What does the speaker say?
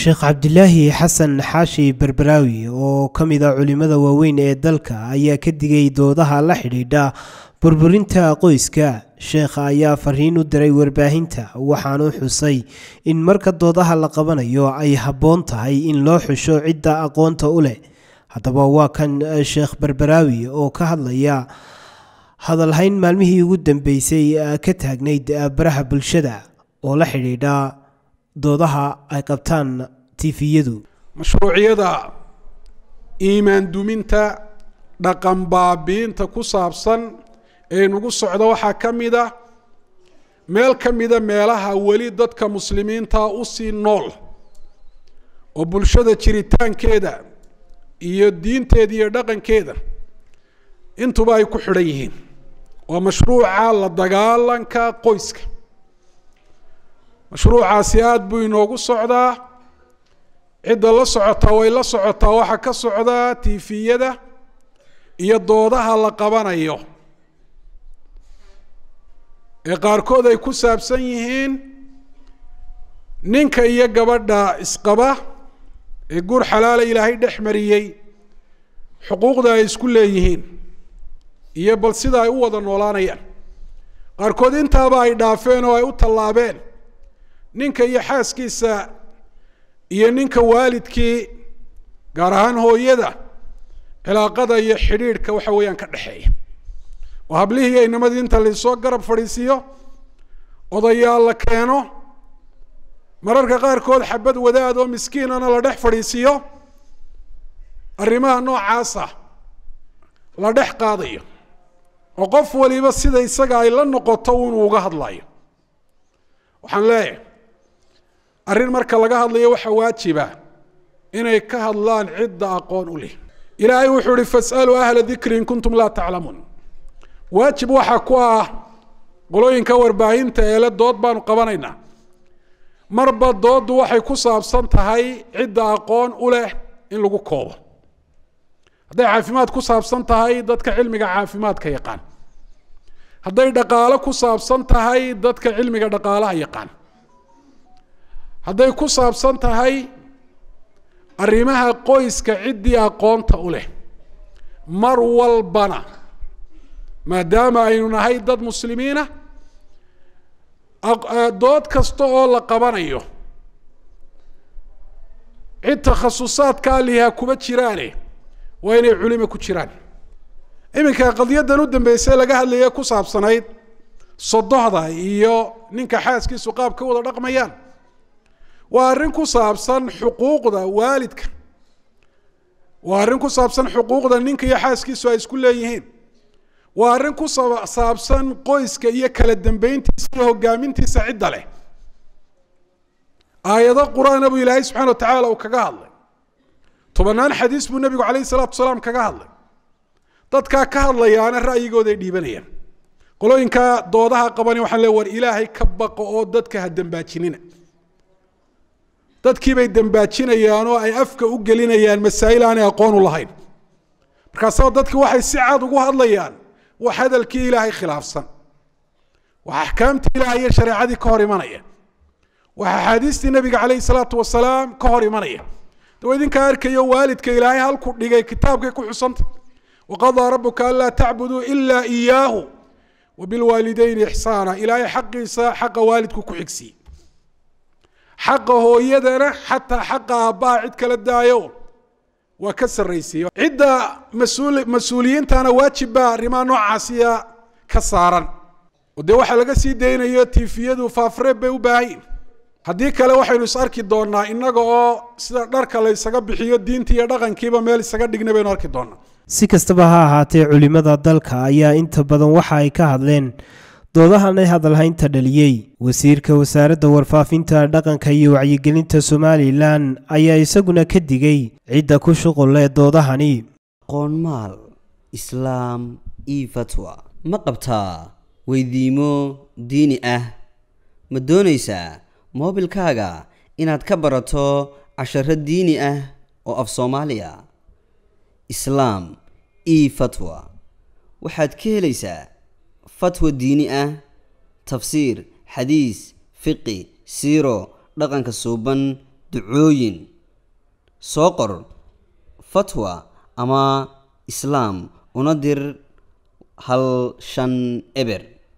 sheekh cabdilaahi xasan xaashi berberaawi oo ka mid a culimmada waaweyn ee dalka ayaa ka digay doodaha la xidhiidha burburinta qoyska sheekha ayaa fariin u diray warbaahinta waxaanu xusay in marka doodaha la qabanayo ay habboon tahay in loo xusho cidda aqoonta u leh haddaba waa kan sheekh berberaawi oo ka hadlaya hadalhayn maalmihii ugu dambeysay ka taagnayd baraha bulshada oo la xidhiidha doodaha ay qabtaan tifiyadu mashruuciyada iimaan duminta dhaqan baabiinta ku saabsan ee nagu socda waxaa ka mid a meel ka mida meelaha weli dadka muslimiinta u sii nool oo bulshada jiritaankeeda iyo diinteeda iyo dhaqankeeda intuba ay ku xidhan yihiin waa mashruuca la dagaalanka qoyska mashruucaasi aada buu inoogu socdaa cidda la socotaa way la socotaa waxaa ka socdaa tifiyada iyo doodaha la qabanayo ee qaarkood ay ku saabsan yihiin ninka iyo gabadha isqaba ee guur xalaala ilaahay dhex mariyey xuquuqda ay isku leeyihiin iyo bal sida ay u wada noolaanayaan qaarkood intaaba ay dhaafeen oo ay u tallaabeen ninka iyo xaaskiisa iyo ninka waalidkii gaar ahaan hooyada cilaaqada iyo xidhiidhka waxa weeyaan ka dhexeeya oo hablihii aynamadii inta laysoo garab fadhiisiiyo odayaal la keeno mararka qaarkood xabad wadaad oo miskiinana la dhex fadhiisiiyo arrimaha noocaasa la dhex qaadayo oo qof waliba sida isaga ay la noqoto inuu uga hadlayo waxaan leeyahay arrin marka laga hadlayo waxaa waajiba inay ka hadlaan cidda aqoon u leh ilaahay wuxuu ihi fasaluu ahla dikri in kuntum laa taclamuun waajib waxaa ku ah qolooyinka warbaahinta eele dood baanu qabanaynaa marba dooddu waxay ku saabsan tahay cidda aqoon u leh in lagu koobo hadday caafimaad ku saabsan tahay dadka cilmiga caafimaadka yaqaan hadday dhaqaalo ku saabsan tahay dadka cilmiga dhaqaalaha yaqaan hadday ku saabsan tahay arrimaha qoyska ciddii aqoonta u leh mar walbana maadaama aynu nahay dad muslimiina dood kasta oo la qabanayo cid takhasusaadka aliha kuma jiraane waa inay culimo ku jiraan iminka qadiyadan u dambeysay laga hadlaya ku saabsanayd sodohda iyo ninka xaaskiisu qaab ka wada dhaqmayaan waa arrin ku saabsan xuquuqda waalidka waa arrin ku saabsan xuquuqda ninka iyo xaaskiisu ay isku leeyihiin waa arrin ku saabsan qoyska iyo kala dambeyntiisa iyo hogaamintiisa cidda leh aayado qur-aana buu ilaahay subxana wa tacaala uu kaga hadlay tobannaan xadiis buu nebigu calayhi salaatu wasalaam kaga hadlay dadkaa ka hadlayaana ra'yigooda ay dhiibanayaan qolooyinka doodaha qabani waxaan le war ilaahay ka baqo oo dadka ha dembaajinina dadkiibay dembaajinayaan oo ay afka u gelinayaan masaa'il aanay aqoon u lahayn markaasaba dadki waxay si cad ugu hadlayaan wax hadalkii ilaahay khilaafsan wax axkaamtii ilaahay iyo shareecadii ka hor imanaya wax axaadiistii nebiga calayhi salaatu wasalaam ka hor imanaya dawa idinkaa arkayo waalidka ilaahay halku dhigay kitaabkay ku xusanta waqadaa rabuka anlaa tacbuduu ilaa iyaahu wabilwaalidayni ixsaana ilaahay xaqiisa xaqa waalidku ku xigsiye xaqa hooyadana xataa xaqa aabbaha cid kala daayo waa ka sarraysiiye cidda mas-uul mas-uuliyiintana waajib baa arrimaha noocaasiya ka saaran oo dee waxaa laga sii daynayo tifiyadu faafreeb bay u baahanyiin haddii kale waxaynu is arki doonaa innaga oo sida dharka la ysaga bixiyo diintii iyo dhaqankiiba meel isaga dhigna baynu arki doonaa si kastaba ha ahaatee culimmada dalka ayaa inta badan waxa ay ka hadleen doodahan ay hadalhaynta dhaliyey wasiirka wasaaradda warfaafinta dhaqanka iyo wacyigelinta somalilan ayaa isaguna ka digay cidda ku shuqul leh doodahani qoonmaal islaam io fatwa ma qabtaa weydiimo diini ah ma doonaysaa moobilkaaga inaad ka barato casharo diini ah oo af soomaaliya islaam io fatwa waxaad ka helaysaa fatwa diini ah tafsiir xadiis fiqi siiro dhaqanka suuban ducooyin soo qor fatwa ama islaam una dir hal shan eber